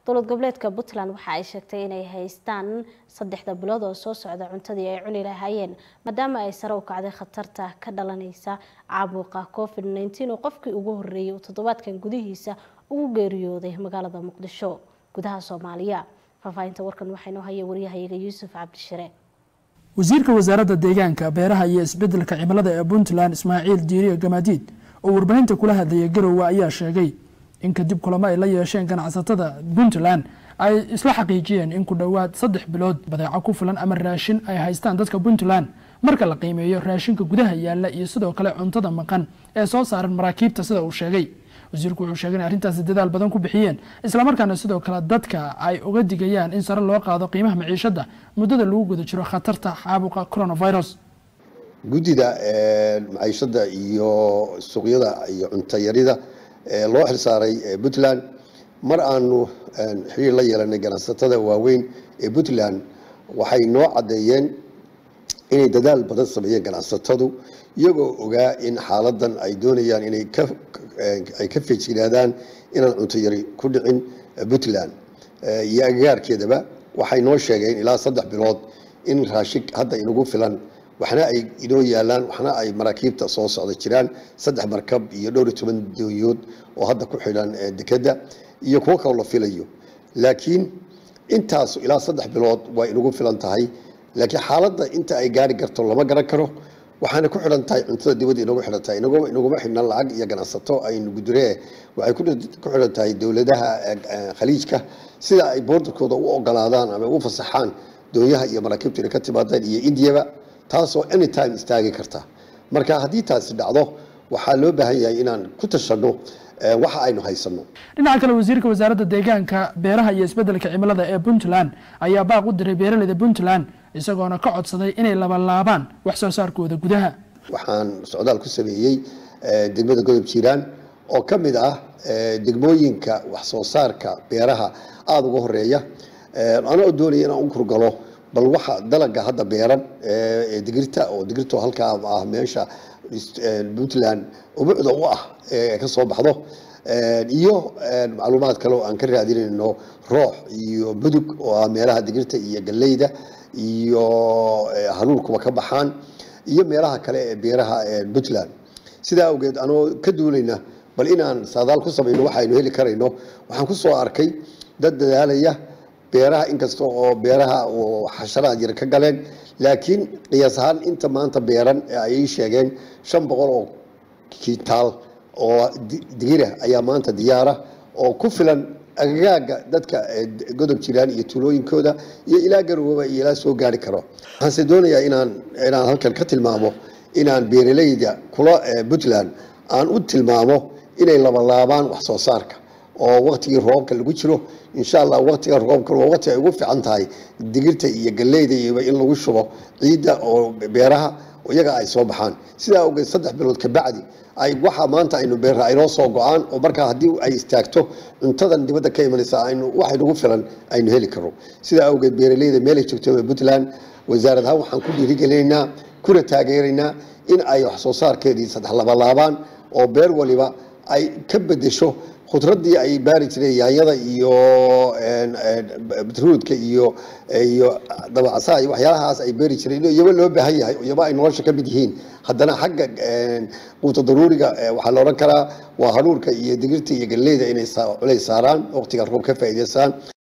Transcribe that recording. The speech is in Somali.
dowlad goboleedka puntland waxa ay sheegtay inay haystaan saddexda bilood oo soo socda cuntadii ay cuni lahaayeen maadaama ay sare u kacday khatarta ka dhalanaysa caabuqa covid nneteen oo qofkii ugu horreeyay uu toddobaadkan gudihiisa ugu geeriyooday magaalada muqdisho gudaha soomaaliya faahfaahinta warkan waxaa inoo haya waryahayaga yuusuf cabdishire wasiirka wasaaradda deegaanka beeraha iyo isbedelka cimilada ee puntland ismaaciil diiriye gamaadiid oo warbaahinta kula hadlayay garowe ayaa sheegay in kadib kulamo ay la yeesheen ganacsatada puntland ay isla xaqiijiyeen in ku dhowaad saddex bilood badeeco ku filan ama raashin ay haystaan dadka puntland marka la qiimeeyo raashinka gudaha yaalla iyo sidoo kale cuntada maqan ee soo saaran maraakiibta sida uu sheegay wasiirku wuxuu sheegay in arrintaasi dadaal badan ku bixiyeen islamarkaana sidoo kale dadka ay uga digayaan in sare loo qaado qiimaha maciishada muddada lagu guda jiro khatarta caabuqa coronavirus guddida maciishada iyo suuqyada iyo cuntayarida loo xilsaaray puntland mar aanu xiriir la yeelanay ganacsatada waaweyn ee puntland waxay noo caddeeyeen inay dadaal badan sameeyeen ganacsatadu iyagoo ogaa in xaaladan ay doonayaan inay ay ka feejignaadaan inaan cunto yari ku dhicin puntland iyo agagaarkeedaba waxay noo sheegeen ilaa saddex bilood in raashig hadda inagu filan waxna ay inoo yaalaan waxna ay maraakiibta soo socda jiraan saddex markab iyo dhowr iyo toban doonyood oo hadda ku xidhan dekedda iyo kuwo kaloo la filayo laakiin intaas ilaa saddex bilood waa inagu filan tahay laakiin xaaladda inta ay gaari karto lama garan karo waxaana ku xidhan tahay cuntada dibadda inagu xidhan tahay inaguma xidhna lacag iyo ganacsato aynu guduree waxay ku xidhan tahay dowladaha khaliijka sida ay boordarkooda u ogolaadaan ama u fasaxaan doonyaha iyo maraakiibta inay ka timaadaan iyo indiyaba taasoo anytime istaagi karta marka haddii taasi dhacdo waxaa loo baahan yahay inaan ku tashanno waxa aynu haysano dhinaca kale wasiirka wasaaradda deegaanka beeraha iyo isbedelka cimilada ee puntland ayaa baaq u diray beeraleyda puntland isagoona ka codsaday inay labalaabaan wax soo saarkooda gudaha waxaan socdaal ku sameeyey degmada godob jiiraan oo ka mid ah degmooyinka wax soo saarka beeraha aada uga horeeya anoo doonaya inaan u kurgalo bal waxa dalaga hadda beeran ee digirta oo digirto halkaa ah meesha puntland ubucda u ah ee ka soo baxdo iyo macluumaad kale oo aan ka raadinayno roox iyo budug oo ah meelaha digirta iyo galleyda iyo hanuulkuba ka baxaan iyo meelaha kale ee beeraha puntland sidaa awgeed anoo ka duulayna bal inaan saadaal ku samayno waxaynu heli karayno waxaan ku soo arkay dad dadaalaya beeraha inkasta oo beeraha xasharaad yar ka galeen laakiin qiyaas ahaan inta maanta beeran ee ay sheegeen shan boqol oo kintaal oo digira ayaa maanta diyaara oo ku filan agagaaga dadka godob jiraan iyo tuulooyinkooda iyo ilaa garowaba iyo ilaa soo gaari karo waxaanse doonayaa inaan inaan halkan ka tilmaamo inaan beeraleyda kula puntland aan u tilmaamo inay labalaabaan wax soo saarka oo waktigii roobka lagu jiro insha allah waktiga roobka waa waqti ay ugu fiican tahay digirta iyo galleyda iyoba in lagu shubo ciidda oo beeraha iyaga ay soo baxaan sidaa awgeed saddex bilood kabacdi ay waxa maanta aynu beerra aynoo soo go-aan oo markaa haddii ay istaagto cuntadan dibadda ka imanaysa aynu wax nagu filan aynu heli karno sidaa awgeed beeraleyda meelay joogto puntland wasaarad ahaan waxaan ku dhiirigelinaynaa kuna taageeraynaa in ay wax soo saarkeedii saddex labalaabaan oo beer waliba ay ka bedesho khudradii ay baari jireen yaanyada iyo batruudka iyo iyo dabacasaha iyo waxyaalahaas ay beeri jireen iyaba loo baahan yahay iyaba ay nolosha ka mid yihiin haddana xagga quuta daruuriga waxaa la odhan karaa waa haruurka iyo digirta iyo galleyda inay culays saaraan waqtiga roob ka faa'iidaystaan